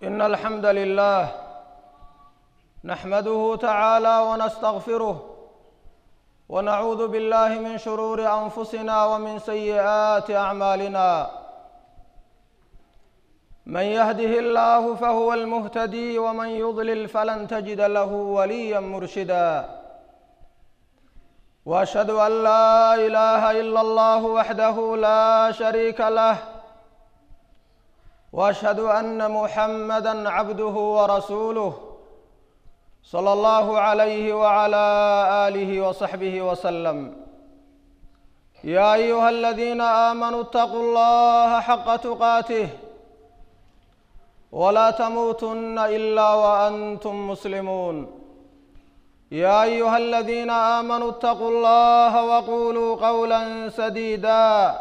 إن الحمد لله نحمده تعالى ونستغفره ونعوذ بالله من شرور أنفسنا ومن سيئات أعمالنا من يهده الله فهو المهتدي ومن يضلل فلن تجد له وليا مرشدا واشهد ان لا اله الا الله وحده لا شريك له واشهد ان محمدا عبده ورسوله صلى الله عليه وعلى اله وصحبه وسلم يا ايها الذين امنوا اتقوا الله حق تقاته ولا تموتن الا وانتم مسلمون يا ايها الذين امنوا اتقوا الله وقولوا قولا سديدا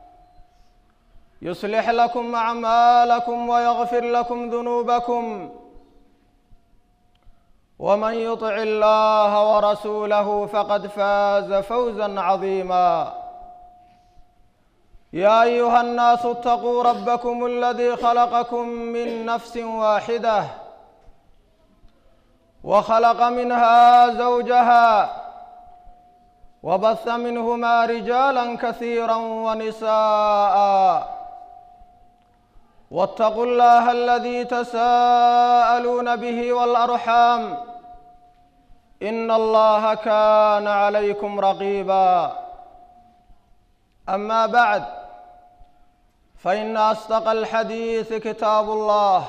يصلح لكم اعمالكم ويغفر لكم ذنوبكم ومن يطع الله ورسوله فقد فاز فوزا عظيما يا ايها الناس اتقوا ربكم الذي خلقكم من نفس واحده وخلق منها زوجها وبث منهما رجالا كثيرا ونساء واتقوا الله الذي تساءلون به والارحام ان الله كان عليكم رقيبا اما بعد فان اصدق الحديث كتاب الله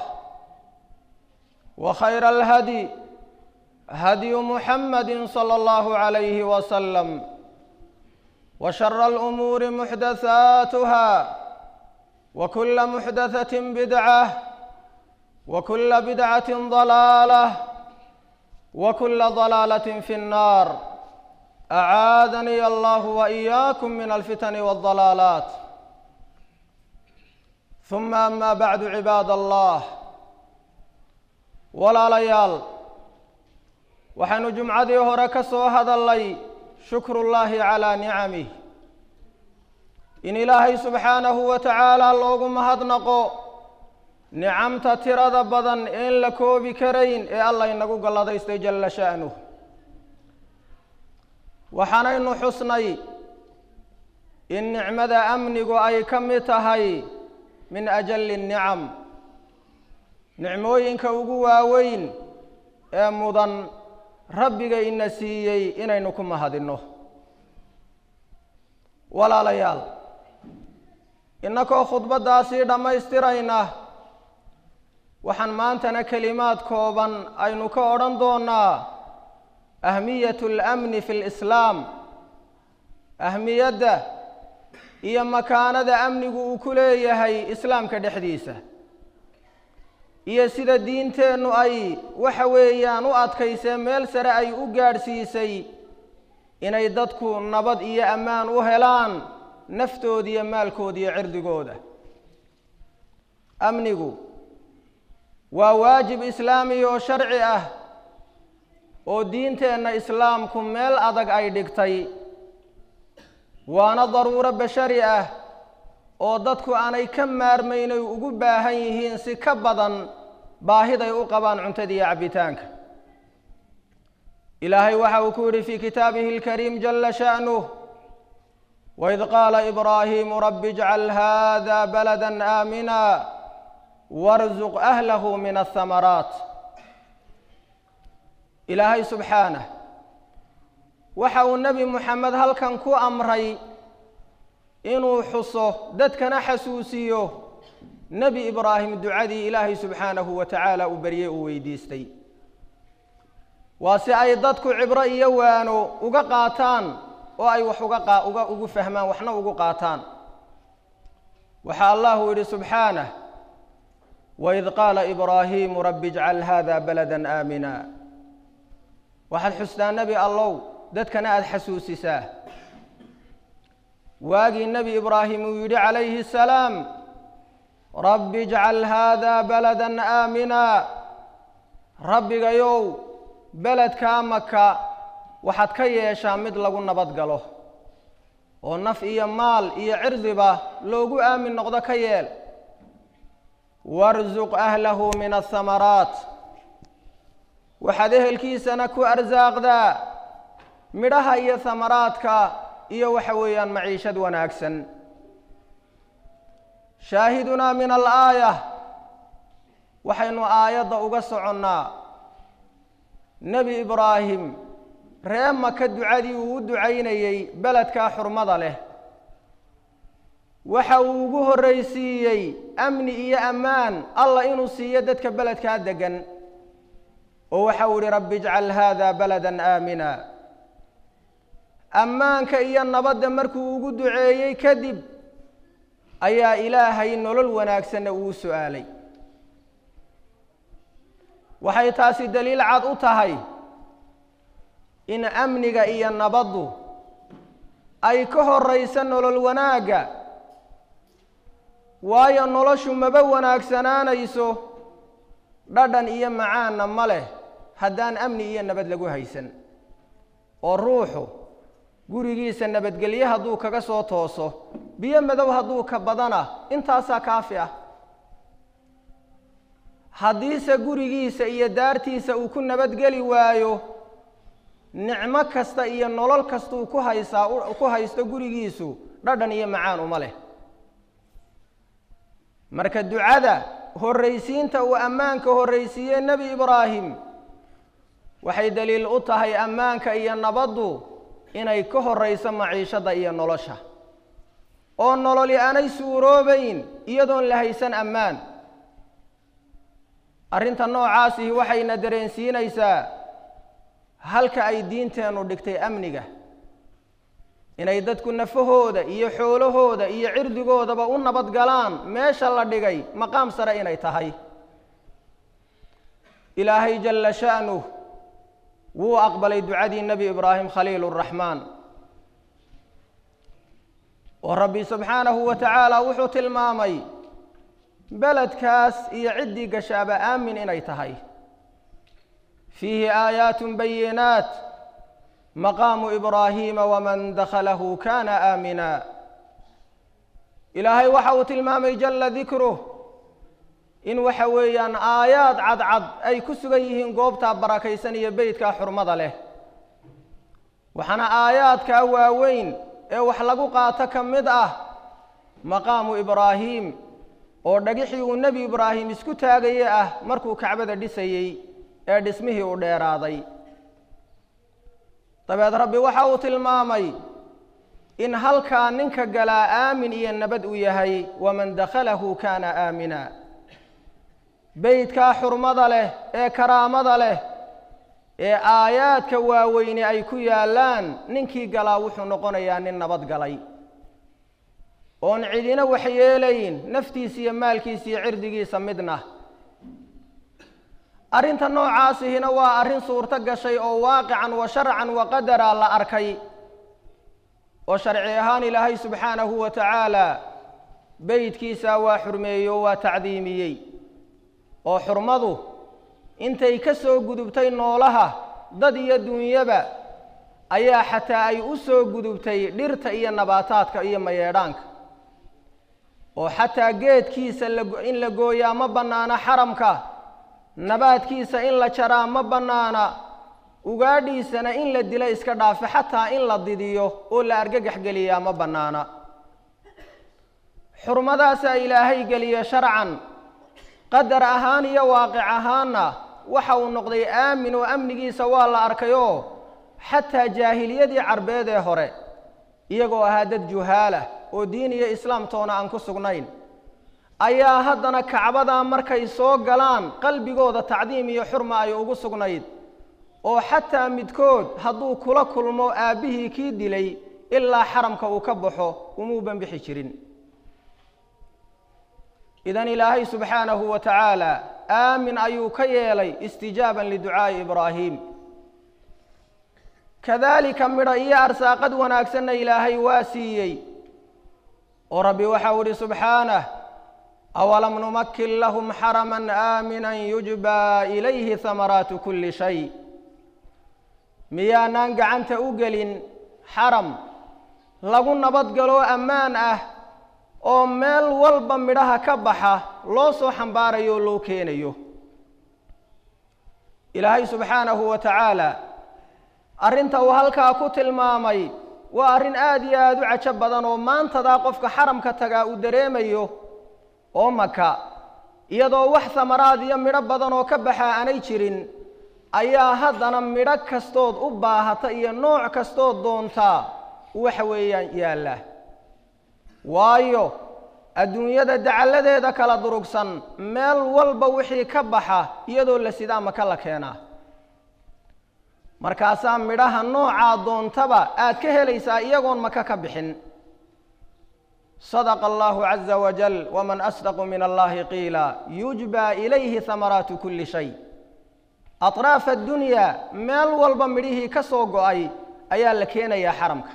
وخير الهدي هدي محمد صلى الله عليه وسلم وشر الامور محدثاتها وكل محدثه بدعه وكل بدعه ضلاله وكل ضلاله في النار اعاذني الله واياكم من الفتن والضلالات ثم اما بعد عباد الله walaalayaal waxaynu jumcadii hore ka soo hadallay shukrullaahi calaa nicamih in ilaahay subxaanahu wa tacaala loogu mahadnaqo nicamta tirada badan een la koobi karayn ee allah inagu galladaystay jalla sha'nuh waxaanaynu xusnay in nicmada amnigu ay ka mid tahay min ajalli nnicam nicmooyinka ugu waaweyn ee mudan rabbiga ina siiyey inaynu ku mahadinno walaalayaal innakoo khudbaddaasii dhammaystirayna waxaan maantana kelimaad kooban aynu ka odhan doonnaa ahmiyatu alamni fi lislaam ahmiyadda iyo makaanada amnigu uu ku leeyahay islaamka dhexdiisa iyo sida diinteennu ay waxa weeyaan u adkaysee meel sare ay u gaadhsiisay inay dadku nabad iyo ammaan u helaan naftooda iyo maalkooda iyo cirdigooda amnigu waa waajib islaami oo sharci ah oo diinteenna islaamku meel adag ay dhigtay waana daruuro bashari ah oo dadku aanay ka maarmayn ay ugu baahan yihiin si ka badan baahiday u qabaan cuntada iyo cabbitaanka ilaahay waxa uu ku yidhi fii kitaabihi alkariim jalla sha'nuh waid qaala ibraahiimu rabbi ijcal hada balada aamina warzuq ahlahu min ahamaraat ilaahay subxaanah waxa uu nebi muxamed halkan ku amray inuu xuso dadkana xasuusiyo nebi ibraahim ducadii ilaahay subxaanahu wa tacaala uu beryey uu weydiistay waa si ay dadku cibro iyo waano uga qaataan oo ay wax uga qa uga ugu fahmaan waxna ugu qaataan waxaa allahu yidhi subxaanah waid qaala ibraahiimu rabbi ijcal hada balada aamina waxaad xustaa nebi allow dadkana aada xasuusisaa waagii nebi ibraahim uu yidhi calayhi asalaam rabbi ijcal hada balada aamina rabbigayow beledkaa maka waxaad ka yeeshaa mid lagu nabad galo oo naf iyo maal iyo cirdiba loogu aamin noqdo ka yeel warsuq ahlahu min athamaraat waxaad ehelkiisana ku arsaaqdaa midhaha iyo hamaraadka iyo waxa weeyaan maciishad wanaagsan shaahidunaa min alaaya waxaynu aayadda uga soconnaa nebi ibraahim ree maka ducadii uu u ducaynayey beledkaa xurmada leh waxa uu ugu horraysiiyey amni iyo ammaan allah inuu siiyo dadka beledkaa deggan oo waxa uu ihi rabbi ijcal haada baladan aamina ammaanka iyo nabadda markuu ugu duceeyey kadib ayaa ilaahay nolol wanaagsanna uu su-aalay waxay taasi daliil cad u tahay in amniga iyo nabaddu ay ka horrayso nolol wanaagga waayo noloshu maba wanaagsanaanayso dhadhan iyo macaanna ma leh haddaan amni iyo nabad lagu haysan oo ruuxu gurigiisa nabadgelye hadduu kaga soo tooso biyo madow hadduu ka badana intaasaa kaafi ah haddiise gurigiisa iyo daartiisa uu ku nabadgeli waayo nicmo kasta iyo nolol kastuu ku haysaa ku haysto gurigiisu dhadhan iyo macaan uma leh marka ducada horraysiinta uu ammaanka horraysiiyey nebi ibraahim waxay daliil u tahay ammaanka iyo nabaddu inay ka horrayso maciishadda iyo nolosha oo nololi aanay suuroobayn iyadoon la haysan ammaan arrinta noocaasihi waxayna dareensiinaysaa halka ay diinteennu dhigtay amniga inay dadku nafahooda iyo xoolahooda iyo cirdigoodaba u nabad galaan meesha la dhigay maqaam sare inay tahay ilaahay jalla sha'nuh wuu aqbalay ducadii nebi ibraahim khaliil اraxmaan oo rabbi subxaanahu wa tacaala wuxuu tilmaamay beledkaas iyo ciddii gashaaba aamin inay tahay fiihi aayaat bayinaat maqaamu ibraahiima waman dakhalahu kana aamina ilaahay waxa uu tilmaamay jalla dikruh in waxa weeyaan aayaad cadcad ay ku sugan yihiin goobtaa barakaysan iyo beytkaa xurmada leh waxaana aayaadkaa waaweyn ee wax lagu qaato ka mid ah maqaamu ibraahiim oo dhagixii uu nebi ibraahim isku taagaye ah markuu kacbada dhisayey ee dhismihii u dheeraaday dabeed rabbi waxa uu tilmaamay in halkaa ninka galaa aamin iyo nabad uu yahay waman dakhalahu kaana aamina beydkaa xurmada leh ee karaamada leh ee aayaadka waaweyne ay ku yaallaan ninkii galaa wuxuu noqonayaa nin nabad galay oon cidina waxyeelayn naftiisa iyo maalkiisa iyo cirdigiisa midna arrinta noocaasihina waa arrin suurto gashay oo waaqican wa sharcan wa qadara la arkay oo sharci ahaan ilaahay subxaanahu wa tacaala beydkiisa waa xurmeeyey oo waa tacdiimiyey oo xurmadu intay ka soo gudubtay noolaha dad iyo duunyaba ayaa xataa ay u soo gudubtay dhirta iyo nabaataadka iyo mayeedhaanka oo xataa geedkiisa in la gooyaa ma bannaana xaramka nabaadkiisa in la jaraa ma bannaana ugaadhiisana in la dilo iska dhaafe xataa in la didiyo oo la argagax geliyaa ma bannaana xurmadaasaa ilaahay geliya sharcan qadar ahaan iyo waaqic ahaanna waxa uu noqday aamin oo amnigiisa waa la arkayoo xataa jaahiliyadii carbeed ee hore iyagoo ahaa dad juhaalah oo diin iyo islaamtoona aan ku sugnayn ayaa haddana kacbadaa markay soo galaan qalbigooda tacdiim iyo xurma ay ugu sugnayd oo xataa midkood hadduu kula kulmo aabbihii kii dilay ilaa xaramka uu ka baxo umuu banbixi jirin idan ilaahay subxaanahu wa tacaala aamin ayuu ka yeelay istijaaban liducaa'i ibraahim kadaalika midho iyo arsaaqad wanaagsanna ilaahay waa siiyey oo rabbi waxau ihi subxaanah awalam numakin lahum xaraman aaminan yujbaa ilayhi hamaraatu kulli shay miyaanaan gacanta u gelin xaram lagu nabadgaloo ammaan ah oo meel walba midhaha ka baxa loo soo xambaarayo oo loo keenayo ilaahay subxaanahu wa tacaala arrinta uu halkaa ku tilmaamay waa arrin aada iyo aada u cajo badan oo maantadaa qofka xaramka tagaa uu dareemayo oo maka iyadoo wax samaraad iyo midho badan oo ka baxaa aanay jirin ayaa haddana midho kastood u baahata iyo nooc kastood doontaa waxa weeyaan yaalla waayo adduunyada dacalladeeda kala durugsan meel walba wixii ka baxa iyadoo la sidaa maka la keenaa markaasaa midhaha noocaa doontaba aad ka helaysaa iyagoon maka ka bixin sadaqa allahu caza wajal waman asdaqu min allahi qiila yujbaa ilayhi hamaraatu kulli shay atraafa addunyaa meel walba midhihii ka soo go-ay ayaa la keenayaa xaramka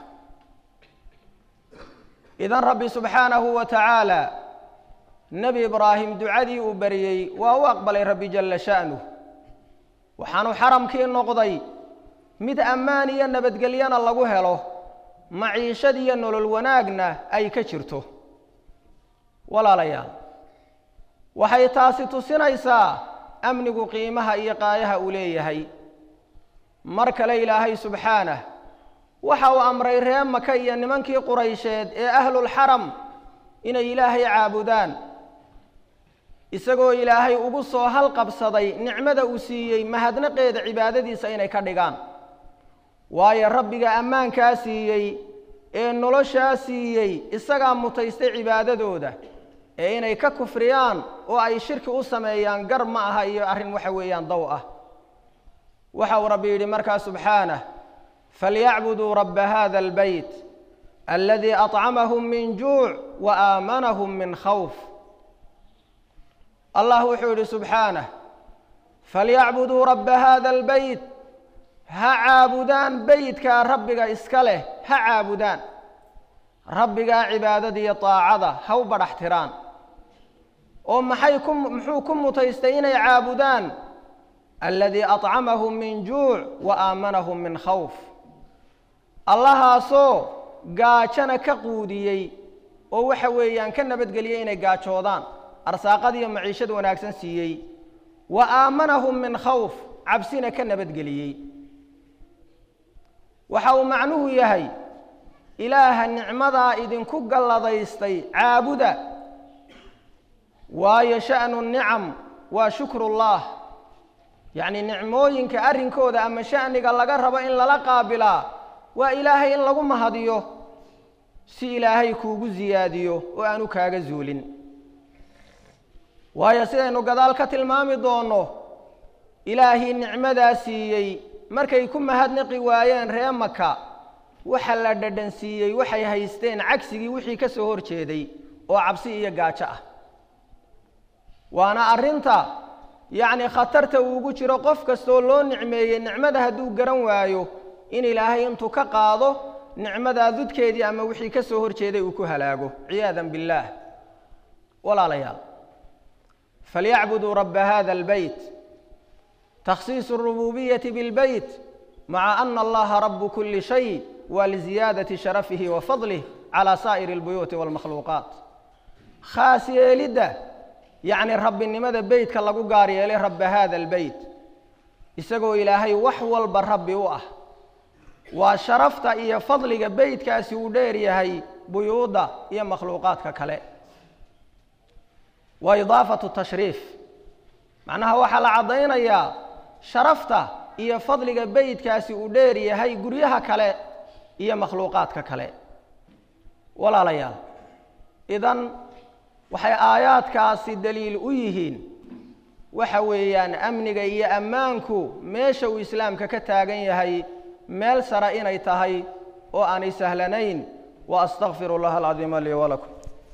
idan rabbi subxaanahu wa tacaala nebi ibraahim ducadii uu bariyey waa u aqbalay rabbi jalla sha'nuh waxaanu xaramkii noqday mid ammaan iyo nabadgelyana lagu helo maciishad iyo nolol wanaagna ay ka jirto walaalayaal waxay taasi tusinaysaa amnigu qiimaha iyo qaayaha uu leeyahay mar kale ilaahay subxaanah waxa uu amray ree maka iyo nimankii quraysheed ee ahlulxaram inay ilaahay caabudaan isagoo ilaahay ugu soo halqabsaday nicmada uu siiyey mahadnaqeeda cibaadadiisa inay ka dhigaan waayo rabbiga ammaankaa siiyey ee noloshaa siiyey isagaa mutaystay cibaadadooda ee inay ka kufriyaan oo ay shirki u sameeyaan gar ma aha iyo arrin waxa weeyaan dow ah waxa uu rabbi yidhi markaa subxaanah falyacbuduu rabba hada albeyt aladii acamahum min juuc wa aamanahum min khawf allah wuxuu yidhi subxaanah falyacbuduu rabba hada albeyt ha caabudaan beytkaa rabbiga iska leh ha caabudaan rabbigaa cibaadada iyo daacada ha u badhax tiraan oo maxay ku muxuu ku mutaystay inay caabudaan aladii acamahum min juuc wa aamanahum min khawf allahaasoo gaajana ka quudiyey oo waxa weeyaan ka nabadgeliyey inay gaajoodaan arsaaqadiiyo maciishad wanaagsan siiyey wa aamanahum min khawf cabsina ka nabadgeliyey waxa uu macnuhu yahay ilaaha nicmadaa idinku galladaystay caabuda waayo sha'nu nicam waa shukrullaah yacni nicmooyinka arrinkooda ama sha'niga laga rabo in lala qaabilaa waa ilaahay in lagu mahadiyo si ilaahay kuugu siyaadiyo oo aanu kaaga zuulin waayo sidaynu gadaal ka tilmaami doonno ilaahii nicmadaa siiyey markay ku mahadnaqi waayeen ree maka waxa la dhadhan siiyey waxay haysteen cagsigii wixii ka soo hor jeeday oo cabsi iyo gaajo ah waana arrinta yacni khatarta uugu jiro qof kastoo loo nicmeeyey nicmada hadduu garan waayo in ilaahay intuu ka qaado nicmadaa dudkeedii ama wixii ka soo hor jeeday uu ku halaago ciyaadan billaah walaalayaal falyacbuduu rabba hada albeyt تkhصiiص الرububية bالbyt maعa أن اllaha rab kuli شhayء wa لزiyaadaةi شharفihi وafadlih عalى saaئir الbuyuuti والmakhluuqaaت khaas yeelidda yacni rabbinimada beytka lagu gaar yeelay rabba hada اlbeyt isagoo ilaahay wax walba rabbi u ah waa sharafta iyo fadliga beytkaasi uu dheer yahay buyuudda iyo makhluuqaadka kale wa idaafaة tashriif macnaha waxaa la caddaynayaa sharafta iyo fadliga beytkaasi uu dheer yahay guryaha kale iyo makhluuqaadka kale walaalayaal idan waxay aayaadkaasi daliil u yihiin waxa weeyaan amniga iyo ammaanku meesha uu islaamka ka taagan yahay meel sare inay tahay oo aanay sahlanayn wa astaqfiru llaha alcadiima lii walakum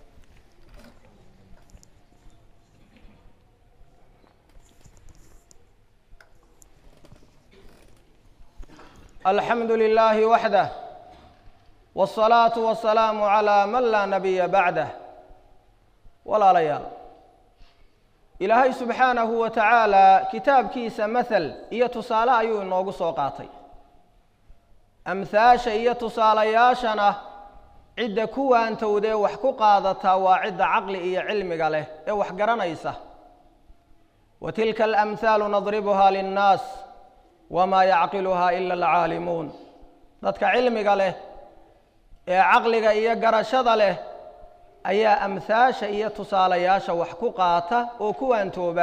alxamdu lilaahi waxdah wاsalaatu wasalaamu calaa man laa nabiya bacdah walaalayaal ilaahay subxaanahu wa tacaala kitaabkiisa mahel iyo tusaale ayuu inoogu soo qaatay amhaasha iyo tusaalayaashana cidda ku waantowdee wax ku qaadataa waa cidda caqli iyo cilmiga leh ee wax garanaysa wa tilka alamhaalu nadribuhaa linnaas wamaa yacqiluhaa ila alcaalimuun dadka cilmiga leh ee caqliga iyo garashada leh ayaa amhaasha iyo tusaalayaasha wax ku qaata oo ku waantooba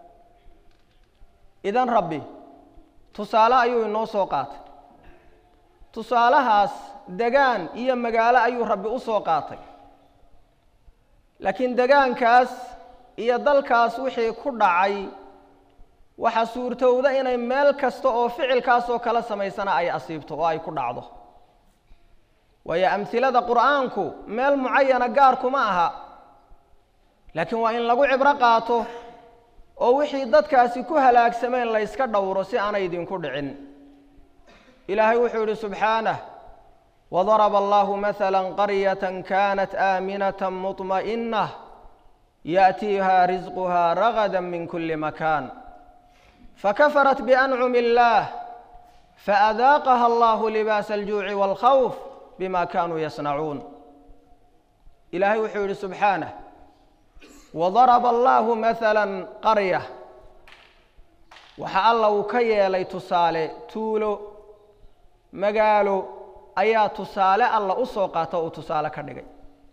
idan rabbi tusaale ayuu inoo soo qaatay tusaalahaas degaan iyo magaalo ayuu rabbi u soo qaatay laakiin degaankaas iyo dalkaas wixii ku dhacay waxaa suurtowda inay meel kasta oo ficilkaasoo kala samaysana ay asiibto oo ay ku dhacdo waayo amhilada qur'aanku meel mucayana gaarkuma aha laakiin waa in lagu cibro qaato oo wixii dadkaasi ku halaagsameen la yska dhowro si aanay idinku dhicin ilaahay wuxuu yidhi subxaanah wadaraba allahu mahala qaryata kanat aaminata muطma'inah yaأtiiha risquha ragada min kuli makan fakafarat biancumi اllah faadaaqaha allahu libaasa aljuuci wاlkhawf bima kanuu yasnacuun ilaahay wuxuu yidhi subxaanah wadaraba allahu mahala qarya waxa alla uu ka yeelay tusaale tuulo magaalo ayaa tusaale alla u soo qaata uu tusaale ka dhigay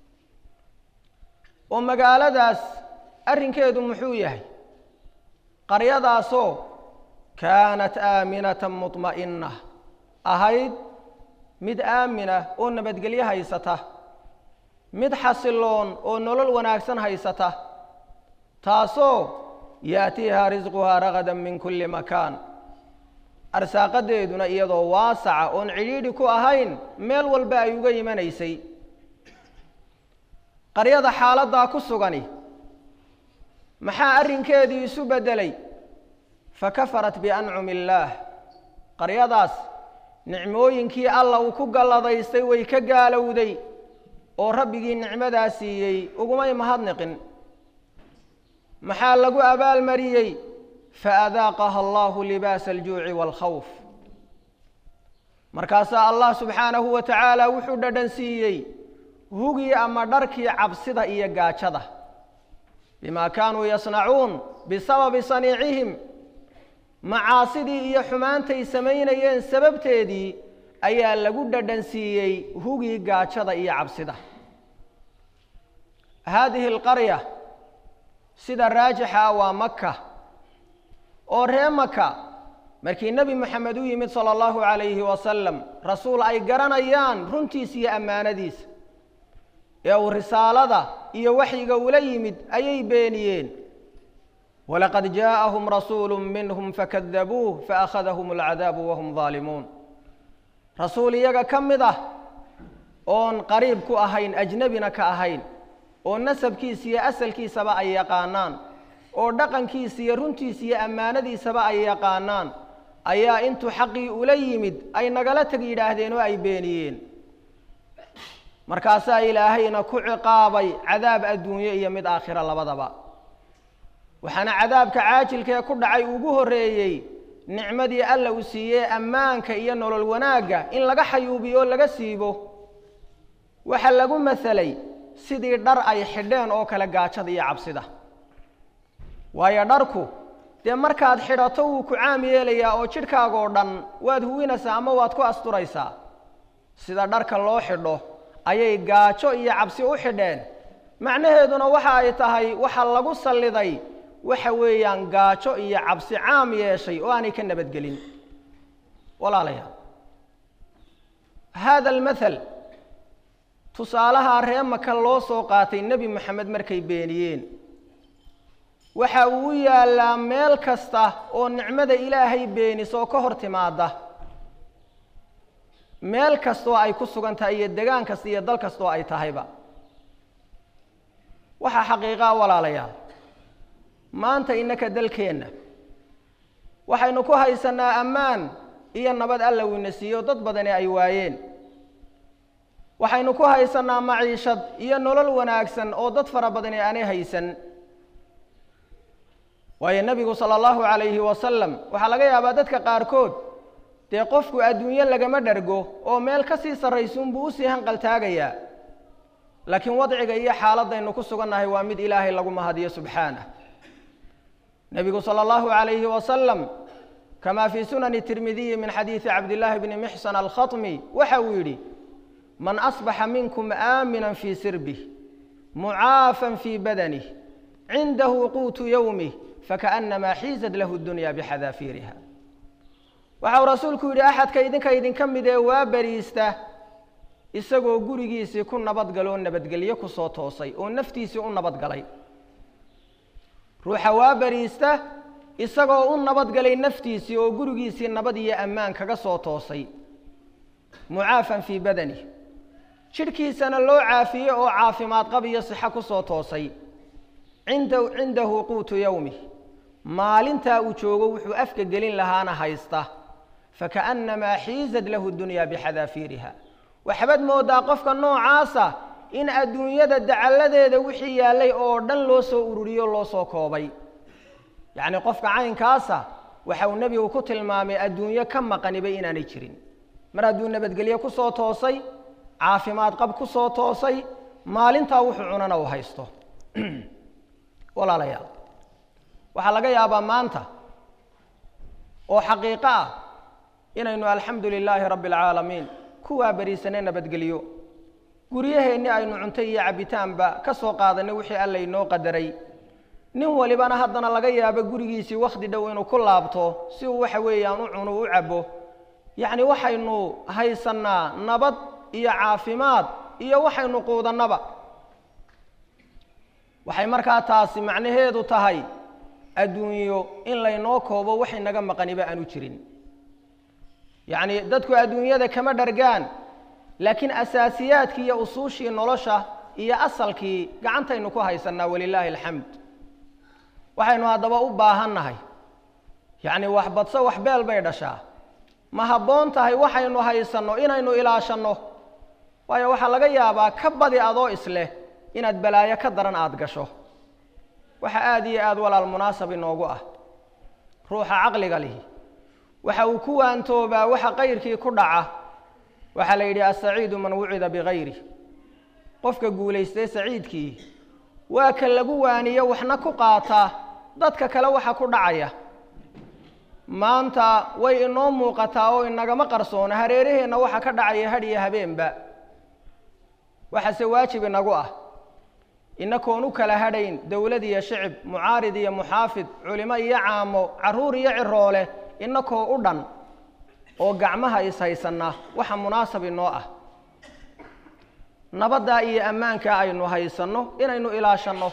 oo magaaladaas arrinkeedu muxuu yahay qaryadaasoo kaanat aaminatan muطma'ina ahayd mid aamina oo nabadgelyo haysata mid xasiloon oo nolol wanaagsan haysata taasoo yaatiiha risquhaa ragadan min kulli makaan arsaaqadeeduna iyadoo waasaca oon cidhiidhi ku ahayn meel walba ay uga imanaysay qaryada xaaladdaa ku sugani maxaa arrinkeedii isu beddelay fakafarat biancumi illaah qaryadaas nicmooyinkii alla uu ku galladaystay way ka gaalowday oo rabbigii nicmadaa siiyey ugumay mahadniqin maxaa lagu abaalmariyey faadaaqaha allahu libaasa aljuuci waalkhawf markaasaa allah subxaanahu wa tacaala wuxuu dhadhan siiyey hugii ama dharkii cabsida iyo gaajada bimaa kaanuu yasnacuun bisababi saniicihim macaasidii iyo xumaantay samaynayeen sababteedii ayaa lagu dhadhan siiyey hugii gaajada iyo cabsida haadihi alqarya sida raajixa ah waa maka oo ree maka markii nebi moxamed u yimid sala allahu calayhi wasalam rasuul ay garanayaan runtiisa iyo ammaanadiisa ee uu risaalada iyo waxyiga ula yimid ayay beeniyeen walaqad jaaءahum rasuulu minhum fakadabuuh faakhadahum alcadaabu wahum daalimuun rasuul iyaga ka mid ah oon qariib ku ahayn ajnebina ka ahayn oo nasabkiisa iyo asalkiisaba ay yaqaanaan oo dhaqankiisa iyo runtiisa iyo ammaanadiisaba ay yaqaanaan ayaa intuu xaqii ula yimid ay nagala teg yidhaahdeen oo ay beeniyeen markaasaa ilaahayna ku ciqaabay cadaab adduunye iyo mid aakhira labadaba waxaana cadaabka caajilkee ku dhacay ugu horreeyey nicmadii alla uu siiyey ammaanka iyo nolol wanaagga in laga xayuubiyo oo laga siibo waxa lagu masalay sidii dhar ay xidheen oo kale gaajada iyo cabsida waayo dharku dee markaad xidhato wuu ku caam yeelayaa oo jidhkaagoo dhan waad huwinaysaa ama waad ku asturaysaa sida dharka loo xidho ayay gaajo iyo cabsi u xidheen macnaheeduna waxa ay tahay waxa lagu salliday waxa weeyaan gaajo iyo cabsi caam yeeshay oo aanay ka nabadgelin walaalayaal haada almathal tusaalaha ree maka loo soo qaatay nebi moxamed markay beeniyeen waxa uu u yaallaa meel kasta oo nicmada ilaahay beenisoo ka hor timaada meel kastaoo ay ku sugan tahay iyo degaan kasta iyo dal kastaoo ay tahayba waxaa xaqiiqaa walaalayaal maanta innaka dalkeenna waxaynu ku haysanaa ammaan iyo nabad alla wiina siiyo dad badani ay waayeen waxaynu ku haysanaa maciishad iyo nolol wanaagsan oo dad fara badani aanay haysan waayo nebigu sala allahu calayhi wasalam waxaa laga yaabaa dadka qaarkood dee qofku adduunyo lagama dhergo oo meel ka sii sarraysuunbuu usii hanqaltaagayaa laakiin wadciga iyo xaaladaynu ku sugannahay waa mid ilaahay lagu mahadiyo subxaanah nebigu sala allahu calayhi wasalam kama fii sunani tirmidiyi min xadiidi cabdillaahi bni mixsan alkhatmi waxa uu yidhi man asbaxa minkum aaminan fii sirbih mucaafan fii badanih cindahu quutu yowmih fakaأnamaa xiizad lahu dunya bixadaafiiriha waxa uu rasuulku yidhi axadka idinka idinka mid ee waa beriista isagoo gurigiisii ku nabadgaloo nabadgelyo kusoo toosay oo naftiisii u nabadgalay ruuxa waa beriista isagoo u nabadgalay naftiisii oo gurigiisii nabad iyo ammaan kaga soo toosay mucaafan fii badani jidhkiisana loo caafiyey oo caafimaad qab iyo sixo kusoo toosay cinda cindahu quutu yowmih maalintaa uu joogo wuxuu afka gelin lahaana haysta fakaأnamaa xiizad lahu dunya bixadaafiiriha waxbaad moodaa qofka noocaasa in adduunyada dacalladeeda wixii yaallay oo dhan loo soo ururiyo loo soo koobay yacni qofka caynkaasa waxa uu nebigu ku tilmaamay adduunyo ka maqaniba inaanay jirin mar hadduu nabadgelye ku soo toosay caafimaad qab ku soo toosay maalintaa wuxuu cunana uu haysto walaalayaal waxaa laga yaabaa maanta oo xaqiiqo ah inaynu alxamdu lilaahi rabbi alcaalamiin kuwaa beriisane nabadgeliyo guryaheenni aynu cunto iyo cabbitaanba ka soo qaadanay wixii alla inoo qadaray nin walibana haddana laga yaabo gurigiisii wakhti dhow inuu ku laabto si uu waxa weeyaan u cuno u cabbo yacni waxaynu haysannaa nabad iyo caafimaad iyo waxaynu quudannaba waxay markaa taasi macnaheedu tahay adduunyo in laynoo koobo waxay naga maqaniba aanu jirin yacni dadku adduunyada kama dhargaan laakiin asaasiyaadkii iyo usuushii nolosha iyo asalkii gacantaynu ku haysannaa walilaahi alxamd waxaynu haddaba u baahannahay yacni wax badso wax beel bay dhashaa ma habboon tahay waxaynu haysanno inaynu ilaashanno waayo waxaa laga yaabaa ka badi adoo isleh inaad balaayo ka daran aada gasho waxa aada iyo aada walaal munaasab inoogu ah ruuxa caqliga lihi waxa uu ku waantoobaa waxa kayrkii ku dhaca waxaa la yidhi asaciidu man wucida bikayri qofka guulaystay saciidkii waa ka lagu waaniyo waxna ku qaataa dadka kale waxa ku dhacaya maanta way inoo muuqataa oo inagama qarsoona hareeraheenna waxa ka dhacaya hadh iyo habeenba waxaase waajib inagu ah inakoon u kala hadhayn dowlad iyo shicib mucaarid iyo muxaafid culimo iyo caamo carruur iyo ciroole inakoo u dhan oo gacmaha ishaysanna waxa munaasab inoo ah nabaddaa iyo ammaankaa aynu haysanno inaynu ilaashanno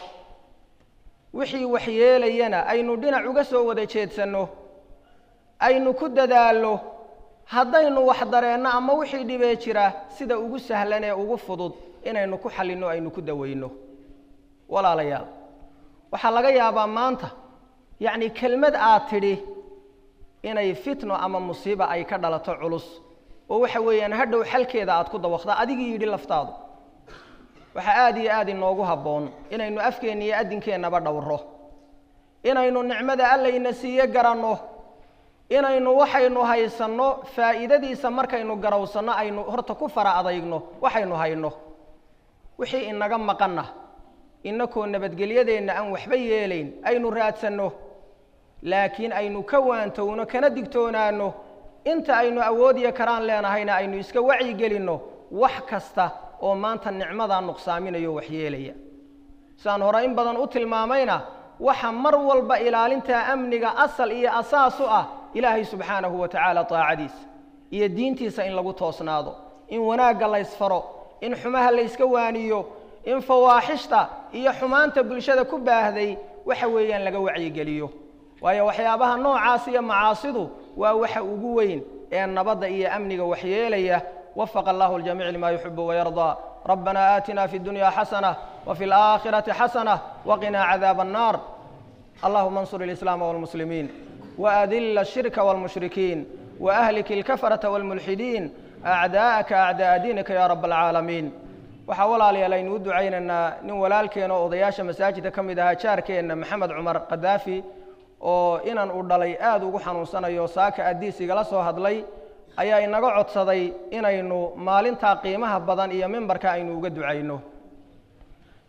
wixii waxyeelayana aynu dhinac uga soo wada jeedsanno aynu ku dadaallo haddaynu wax dareenno ama wixii dhibee jira sida ugu sahlan ee ugu fudud inaynu ku xallinno aynu ku daweyno walaalayaal waxaa laga yaabaa maanta yacni kelmad aad tidhi inay fitno ama musiiba ay ka dhalato culus oo waxa weeyaan hadhow xalkeeda aad ku dawaqda adigii yidhi laftaadu waxaa aada iyo aada inoogu habboon inaynu afkeenna iyo adinkeennaba dhowro inaynu nicmada allayna siiye garanno inaynu waxaynu haysanno faa'iidadiisa markaynu garowsanno aynu horta ku fara adaygno waxaynu hayno wixii inaga maqanna inakoo nabadgelyadeenna aan waxba yeelayn aynu raadsanno laakiin aynu ka waantowno kana digtoonaano inta aynu awoodiyo karaan leenahayna aynu iska wacyigelinno wax kasta oo maanta nicmadaa nuqsaaminayo waxyeelaya sidaan hore in badan u tilmaamayna waxa mar walba ilaalintaa amniga asal iyo asaas u ah ilaahay subxaanahu wa tacaala taacadiisa iyo diintiisa in lagu toosnaado in wanaagga laysfaro in xumaha layska waaniyo in fawaaxishta iyo xumaanta bulshada ku baahday waxa weeyaan laga wacyigeliyo waayo waxyaabaha noocaas iyo macaasidu waa waxa ugu weyn ee nabadda iyo amniga waxyeelaya وفق الله الجميع لما يحب ويرضى ربنا آتنا في الدنيا حسنة وفي الآخرة حسنة وقنا عذاب النار اللهم انصر الإسلام والمسلمين وأذل الشرك والمشركين وأهلك الكفرة والملحدين أعداءك أعداء دينك يا رب العالمين waxaa walaalayaal aynu u ducaynaynaa nin walaalkeena oo odayaasha masaajidka ka mid ahaa jaarkeenna maxamed cumar kadaafi oo inan uu dhalay aada ugu xanuunsanayo saaka addiis igala soo hadlay ayaa inaga codsaday inaynu maalintaa qiimaha badan iyo mimbarka aynu uga ducayno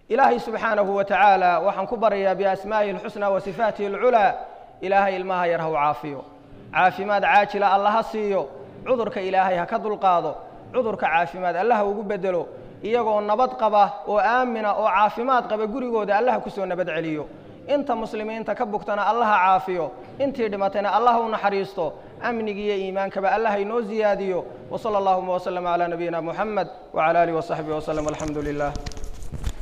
ilaahay subxaanahu wa tacaala waxaan ku baryayaa biasmaa'ihi alxusnaa wa sifaatihi alculaa ilaahay ilmaha yar ha u caafiyo caafimaad caajila alla ha siiyo cudurka ilaahay ha ka dulqaado cudurka caafimaad alla ha ugu bedelo iyagoo nabad qaba oo aamina oo caafimaad qaba gurigooda allaha kusoo nabad celiyo inta muslimiinta ka bugtana allaha caafiyo intii dhimatayna allaha u naxariisto amnigi iyo iimaankaba allaha inoo ziyaadiyo wsala allahuma wslama calaa nabiyina muxamed wcala alihi wasaxbihi wslem alxamdu lilah